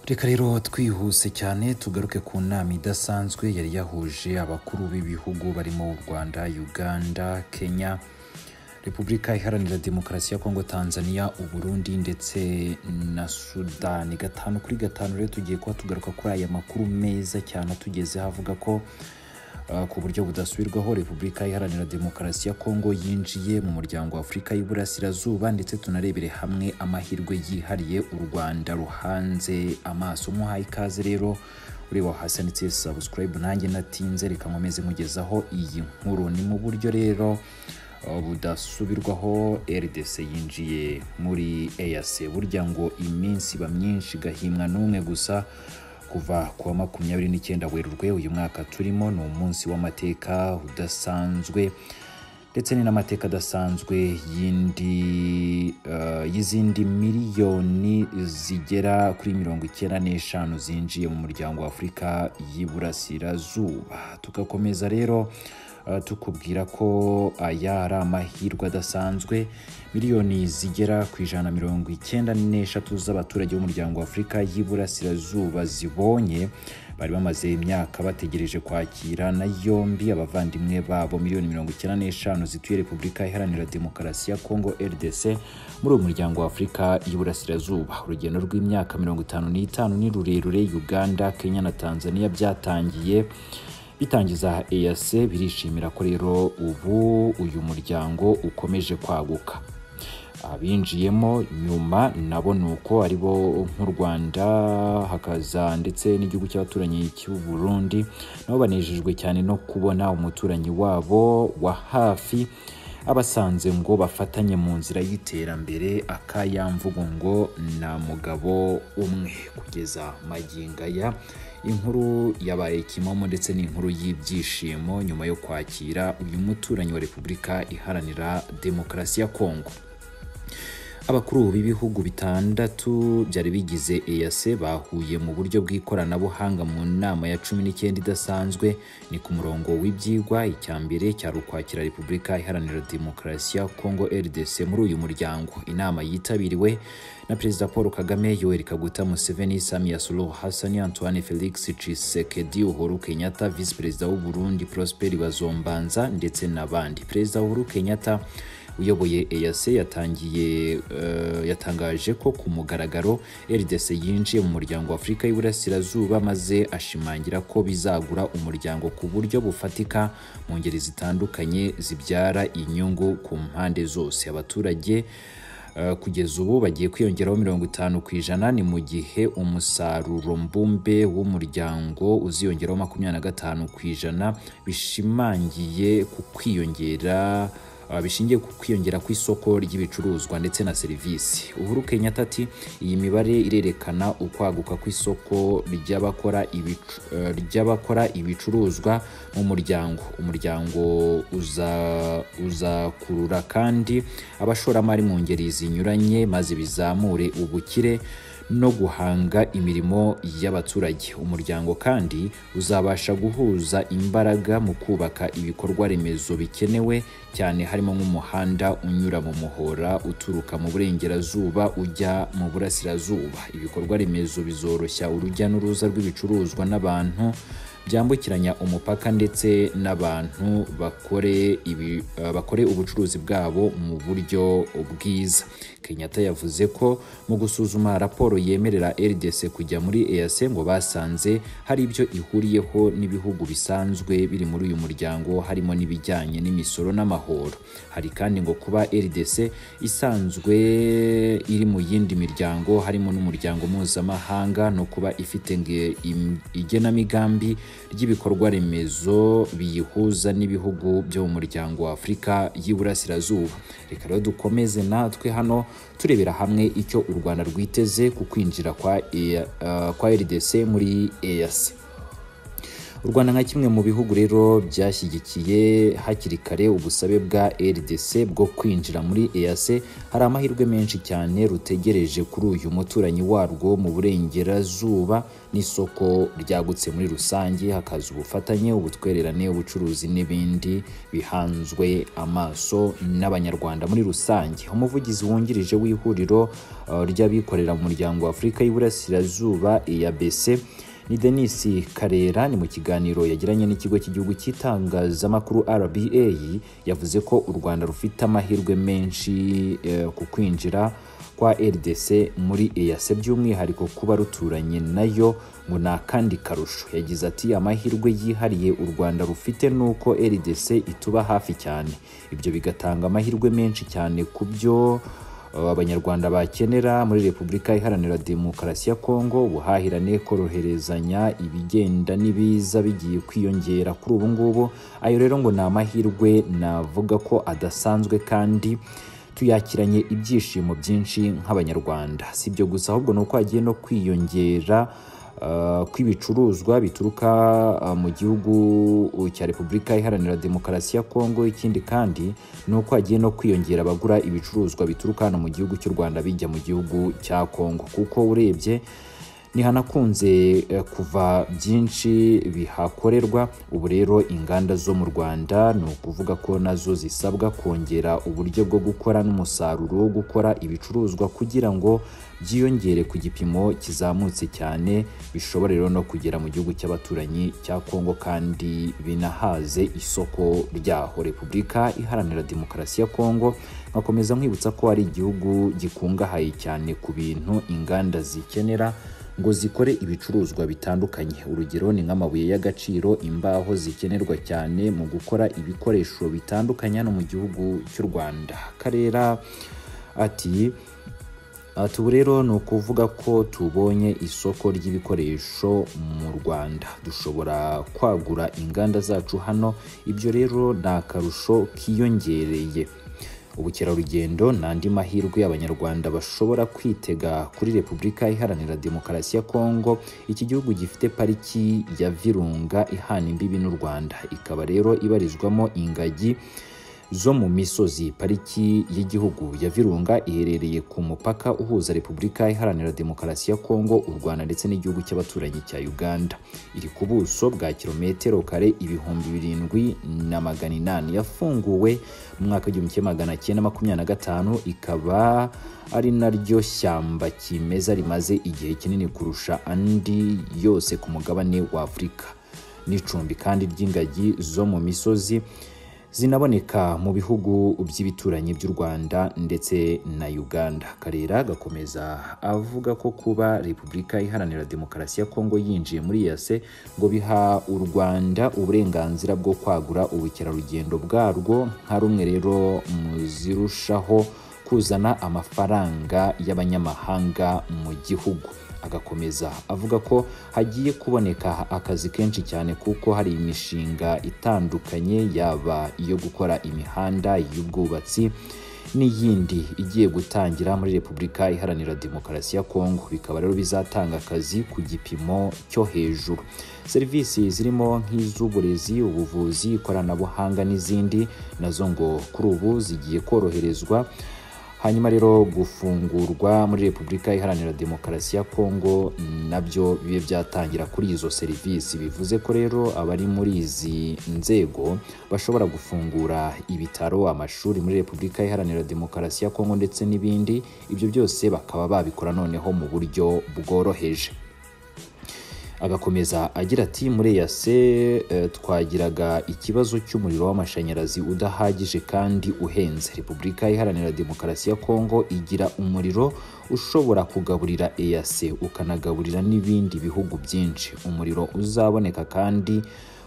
reka rero twihuse cyane tugaruke ku nama idasanzwe yari yahuje abakuru b'ibihugu barimo u rwanda uganda kenya repubulika iharanira demokarasi ya kongo tanzania uburundi ndetse na sudani gatanu kuri gatanu rero tugiye kuba tugaruka kuri aya makuru meza cyane atugezeho avuga ko uh, ku buryo budasubirwaho repubulika iharanira demokarasi ya kongo yinjiye mu muryango wa afurika y'iburasirazuba ndetse tunarebere hamwe amahirwe yihariye u rwanda ruhanze amaso muhaye ikaze rero ureba hasi handitse subscribe nanjye natinze reka nkomeze nkugezaho iyi nkuru ni mu buryo rero budasubirwaho rdc yinjiye muri eac burya ngo iminsi iba myinshi igahimwa n'umwe gusa kuva ku wa makumyabiri n'icyenda werurwe uyu mwaka turimo ni umunsi w'amateka udasanzwe ndetse ni n'amateka adasanzwe y'indi eh, y'izindi miliyoni zigera kuri mirongo icyenda n'eshanu zinjiye mu muryango wa afurika y'iburasirazuba tugakomeza rero eh, tukubwira ko aya ari amahirwe adasanzwe miliyoni zigera ku ijana na mirongo icyenda n'eshatu z'abaturage b'umuryango wa afurika y'iburasirazuba zibonye bari bamaze imyaka bategereje kwakira na yombi abavandimwe babo miliyoni mirongo icyenda n'eshanu zituye repubulika iharanira demokarasi ya kongo rdc muri uwo muryango wa afurika y'iburasirazuba urugendo rw'imyaka mirongo itanu n'itanu ni rurerure uganda kenya na tanzania byatangiye bitangiza EAC birishimira ko rero ubu uyu muryango ukomeje kwaguka abinjiyemo nyuma nabo ni uko ari bo nk'u rwanda hakaza ndetse n'igihugu cy'abaturanyi cy'u burundi nabo banejejwe cyane no kubona umuturanyi wabo wa hafi abasanze ngo bafatanye mu nzira y'iterambere akayamvugo ngo na mugabo umwe kugeza magingo aya inkuru yabaye kimomo ndetse n'inkuru y'ibyishimo nyuma yo kwakira uyu muturanyi wa repubulika iharanira demokarasi ya kongo abakuru b'ibihugu bitandatu byari bigize EAC bahuye mu buryo bw'ikoranabuhanga mu nama ya cumi n'icyenda idasanzwe ni ku murongo w'ibyigwa icya mbere cyari ukwakira repubulika iharanira demokarasi ya kongo rdc muri uyu muryango inama yitabiriwe na perezida paul kagame yoweri kaguta museveni samia suluhu hasani antoine felix tshisekedi uhuru kenyatta visi perezida w'u burundi prosper bazombanza ndetse n'abandi perezida uhuru kenyatta uyoboye EAC yatangiye eh, yatangaje ko ku mugaragaro RDC yinjiye mu muryango wa Afurika y'Iburasirazuba maze ashimangira ko bizagura umuryango ku buryo bufatika mu ngeri zitandukanye zibyara inyungu ku mpande zose abaturage eh, kugeza ubu bagiye kwiyongeraho mirongo itanu ku ijana ni mu gihe umusaruro mbumbe w'umuryango uziyongeraho makumyabiri na gatanu ku ijana bishimangiye ku kwiyongera Uh, bishingiye ku kwiyongera kw'isoko ry'ibicuruzwa ndetse na serivisi uhuru kenyatta ati iyi mibare irerekana ukwaguka kw'isoko ry'abakora ibicu- uh, ry'abakora ibicuruzwa mu muryango umuryango uza- uzakurura kandi abashoramari mu ngeri zinyuranye maze bizamure ubukire no guhanga imirimo y'abaturage umuryango kandi uzabasha guhuza imbaraga mu kubaka ibikorwa remezo bikenewe cyane harimo nk'umuhanda unyura mu muhora uturuka mu burengerazuba ujya mu burasirazuba ibikorwa remezo bizoroshya urujya n'uruza rw'ibicuruzwa n'abantu byambukiranya umupaka ndetse n'abantu bakore, ibi, uh, bakore ubucuruzi bwabo mu buryo bwiza kenyatta yavuze ko mu gusuzuma raporo yemerera rdc kujya muri eac ngo basanze hari ibyo ihuriyeho n'ibihugu bisanzwe biri muri uyu muryango harimo n'ibijyanye n'imisoro n'amahoro hari kandi ngo kuba rdc isanzwe iri mu yindi miryango harimo n'umuryango mpuzamahanga no kuba ifite nge- im- igenamigambi ry'ibikorwa remezo biyihuza n'ibihugu byo mu muryango wa afurika y'iburasirazuba reka rero dukomeze natwe hano turebera hamwe icyo u rwanda rwiteze ku kwinjira kwa, EA- eh, kwa rdc muri eac u rwanda nka kimwe mu bihugu rero byashyigikiye hakiri kare ubusabe bwa rdc bwo kwinjira muri eac hari amahirwe menshi cyane rutegereje kuri uyu muturanyi warwo mu burengerazuba n'isoko ryagutse muri rusange hakaza ubufatanye ubutwererane ubucuruzi n'ibindi bihanzwe amaso n'abanyarwanda muri rusange umuvugizi wungirije w'ihuriro uh, ry'abikorera mu muryango wa afurika y'iburasirazuba eabc ni denis karera ni mu kiganiro yagiranye n'ikigo cy'igihugu cy'itangazamakuru rba yavuze ko u rwanda rufite amahirwe menshi eh, ku kwinjira kwa rdc muri eac by'umwihariko kuba ruturanye nayo ngo ni akandi karusho yagize ati amahirwe yihariye u rwanda rufite ni uko rdc ituba hafi cyane ibyo bigatanga amahirwe menshi cyane ku byo abanyarwanda bakenera muri repubulika iharanira demokarasi ya kongo ubuhahirane koroherezanya ibigenda n'ibiza bigiye kwiyongera kuri ubu ngubu ayo rero ngo ni amahirwe navuga ko adasanzwe kandi tuyakiranye ibyishimo byinshi nk'abanyarwanda si ibyo gusa ahubwo ni uko hagiye no kwiyongera kw'ibicuruzwa bituruka mu gihugu cya repubulika iharanira demokarasi ya kongo ikindi kandi ni uko hagiye no kwiyongera abagura ibicuruzwa bituruka hano mu gihugu cy'u rwanda bijya mu gihugu cya kongo kuko urebye ntihanakunze kuva byinshi bihakorerwa ubu rero inganda zo mu rwanda ni ukuvuga ko nazo zisabwa kongera uburyo bwo gukora n'umusaruro wo gukora ibicuruzwa kugira ngo byiyongere ku gipimo kizamutse cyane bishobora rero no kugera mu gihugu cy'abaturanyi cya kongo kandi binahaze isoko ryaho repubulika iharanira demokarasi ya kongo nkakomeza nkwibutsa ko ari igihugu gikungahaye cyane ku bintu inganda zikenera ngo zikore ibicuruzwa bitandukanye urugero ni nk'amabuye y'agaciro imbaho zikenerwa cyane mu gukora ibikoresho bitandukanye hano mu gihugu cy'u rwanda karera ati tubu rero ni ukuvuga ko tubonye isoko ry'ibikoresho mu rwanda dushobora kwagura inganda zacu hano ibyo rero ni akarusho kiyongereye ubukerarugendo ni andi mahirwe abanyarwanda bashobora kwitega kuri repubulika iharanira demokarasi ya kongo iki gihugu gifite pariki ya virunga ihana imbibi n'u rwanda ikaba rero ibarizwamo ingagi zo mu misozi pariki y'igihugu ya virunga iherereye ku mupaka uhuza repubulika iharanira demokarasi ya kongo u rwanda ndetse n'igihugu cy'abaturanyi cya uganda iri ku buso bwa kilometero kare ibihumbi birindwi na magana inani yafunguwe mu mwaka w'igihumbi kimwe magana cyenda makumyabiri na gatanu ikaba ari naryo shyamba kimeza rimaze igihe kinini kurusha andi yose ku mugabane w'afurika n'icumbi kandi ry'ingagi zo mu misozi zinaboneka mu bihugu by'ibituranyi by'u Rwanda ndetse na Uganda. Karera gakomeza avuga ko kuba Repubulika Iharanira Demokarasi ya Kongo yinjiye muri EAC ngo biha u Rwanda uburenganzira bwo kwagura ubukerarugendo bwarwo nka rumwe rero mu zirushaho kuzana amafaranga y'abanyamahanga mu gihugu. agakomeza avuga ko hagiye kuboneka akazi kenshi cyane kuko hari imishinga itandukanye yaba iyo gukora imihanda y'ubwubatsi n'iyindi igiye gutangira muri repubulika iharanira demokarasi ya kongo bikaba rero bizatanga akazi ku gipimo cyo hejuru serivisi zirimo nk'iz'uburezi ubuvuzi ikoranabuhanga n'izindi nazo ngo kuri ubu zigiye koroherezwa hanyuma rero gufungurwa muri repubulika iharanira demokarasi ya kongo nabyo bibe byatangira kuri izo serivisi bivuze ko rero abari muri izi nzego bashobora gufungura ibitaro amashuri muri repubulika iharanira demokarasi ya kongo ndetse n'ibindi ibyo byose bakaba babikora noneho mu buryo bworoheje agakomeza agira ati muri yase twagiraga ikibazo cy'umuriro w'amashanyarazi udahagije kandi uhenze repubulika iharanira demokarasi ya kongo igira umuriro ushobora kugaburira eac ukanagaburira n'ibindi bihugu byinshi umuriro uzaboneka kandi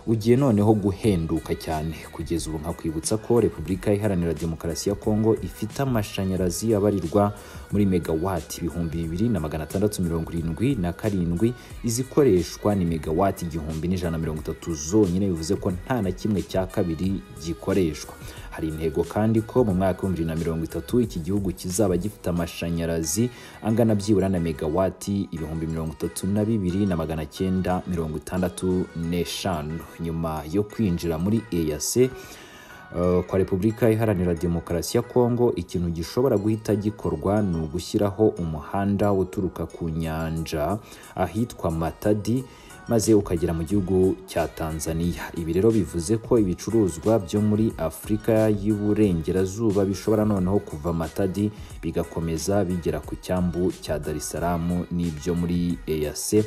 ugiye noneho guhenduka cyane kugeza ubu nkakwibutsa ko repubulika iharanira demokarasi ya kongo ifite amashanyarazi abarirwa muri megawati ibihumbi bibiri na magana atandatu mirongo irindwi na karindwi izikoreshwa ni megawati igihumbi n'ijana na mirongo itatu zonyine bivuze ko nta na kimwe cya kabiri gikoreshwa hari intego kandi ko mu mwaka w'ibihumbi na mirongo itatu iki gihugu kizaba gifite amashanyarazi angana byibura na megawati ibihumbi mirongo itatu na bibiri na magana cyenda mirongo itandatu n'eshanu nyuma yo kwinjira muri EAC Uh, kwa repubulika iharanira demokarasi ya kongo ikintu gishobora guhita gikorwa ni ugushyiraho umuhanda uturuka ku nyanja ahitwa matadi maze ukagera mu gihugu cya tanzania ibi rero bivuze ko ibicuruzwa byo muri afurika y'iburengerazuba bishobora noneho kuva matadi bigakomeza bigera ku cyambu cya dar es salaam n'ibyo muri eac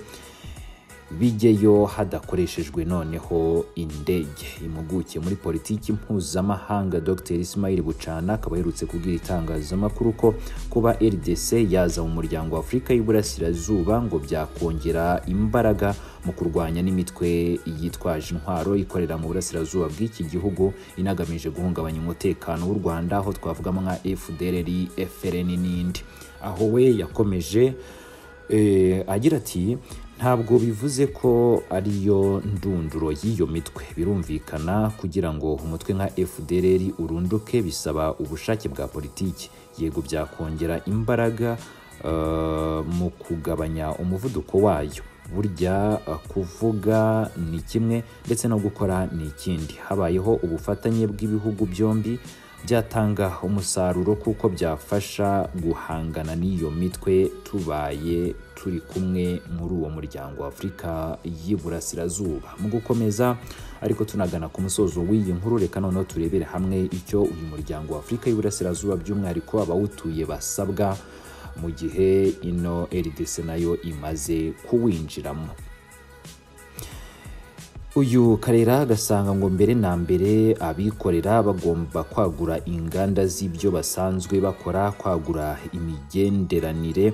bijyeyo hadakoreshejwe noneho indege impuguke muri politiki mpuzamahanga dr ismail bucana akaba aherutse kubwira itangazamakuru ko kuba rdc yaza mu muryango wa afurika y'iburasirazuba ngo byakongera imbaraga mu kurwanya n'imitwe yitwaje intwaro ikorera mu burasirazuba bw'iki gihugu inagamije guhungabanya umutekano w'u rwanda aho twavugamo nka fdr frn n'indi aho we yakomeje eh, agira ati ntabwo bivuze ko ariyo ndunduro y'iyo mitwe birumvikana kugira ngo umutwe nka fdr urunduke bisaba ubushake bwa politiki yego byakongera imbaraga uh, mu kugabanya umuvuduko wayo burya kuvuga ni kimwe ndetse no gukora ni ikindi habayeho ubufatanye bw'ibihugu byombi byatanga umusaruro kuko byafasha guhangana n'iyo mitwe tubaye turi kumwe muri uwo muryango wa afurika y'iburasirazuba mu gukomeza ariko tunagana ku musozo w'iyi nkuru reka noneho turebere hamwe icyo uyu muryango wa afurika y'iburasirazuba by'umwihariko abawutuye basabwa mu gihe ino rdc nayo imaze kuwinjiramo uyu karera agasanga ngo mbere na mbere abikorera bagomba kwagura inganda z'ibyo basanzwe bakora kwagura imigenderanire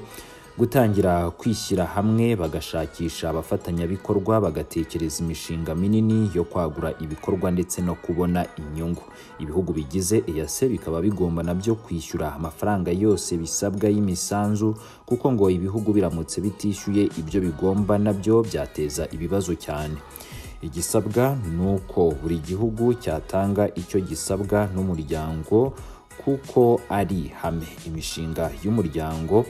gutangira kwishyira hamwe bagashakisha abafatanyabikorwa bagatekereza imishinga minini yo kwagura ibikorwa ndetse no kubona inyungu ibihugu bigize EAC bikaba bigomba nabyo kwishyura amafaranga yose bisabwa y'imisanzu kuko ngo ibihugu biramutse bitishyuye ibyo bigomba nabyo byateza ibibazo cyane igisabwa ni uko buri gihugu cyatanga icyo gisabwa n'umuryango kuko ari ihame imishinga y'umuryango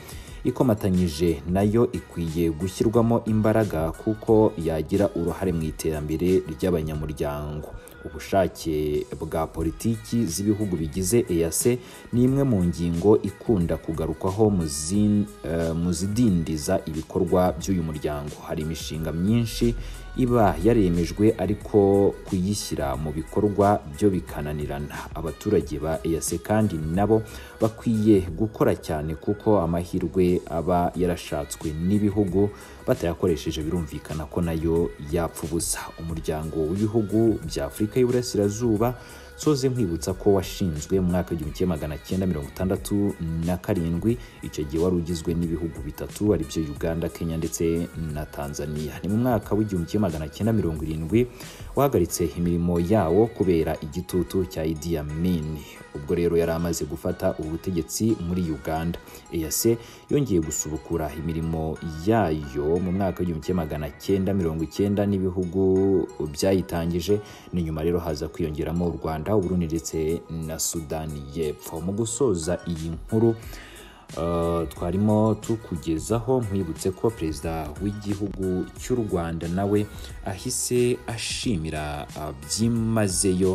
ikomatanyije nayo ikwiye gushyirwamo imbaraga kuko yagira uruhare mu iterambere ry'abanyamuryango ubushake bwa politiki z'ibihugu bigize EAC ni imwe mu ngingo ikunda kugarukwaho mu zidindiza ibikorwa by'uyu muryango hari imishinga myinshi iba yaremejwe ariko kuyishyira mu bikorwa byo bikananirana abaturage ba EAC kandi nabo bakwiye gukora cyane kuko amahirwe aba yarashatswe n'ibihugu batayakoresheje birumvikana ko nayo yapfa ubusa umuryango w'ibihugu bya Afurika y'Iburasirazuba soze nkwibutsa ko washinzwe mu mwaka w'igihumbi kimwe magana cyenda mirongo itandatu na karindwi icyo gihe wari ugizwe n'ibihugu bitatu aribyo uganda kenya ndetse na tanzania ni mu mwaka w'igihumbi kimwe magana cyenda mirongo irindwi wahagaritse imirimo yawo kubera igitutu cya idi amin ubwo rero yari amaze gufata ubutegetsi muri uganda eac yongeye gusubukura imirimo yayo mu mwaka w'igihumbi kimwe magana cyenda mirongo icyenda n'ibihugu byayitangije ni nyuma rero haza kwiyongeramo u rwanda Rwanda Burundi ndetse na Sudani y'Epfo mu gusoza iyi nkuru uh, twarimo tukugezaho nkwibutse ko perezida w'igihugu cy'u Rwanda nawe ahise ashimira byimazeyo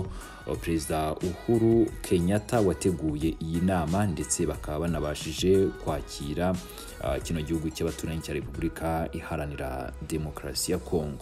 uh, perezida Uhuru Kenyatta wateguye iyi nama ndetse bakaba banabashije kwakira uh, kino gihugu cy'abaturanyi cya Repubulika iharanira demokarasi ya Kongo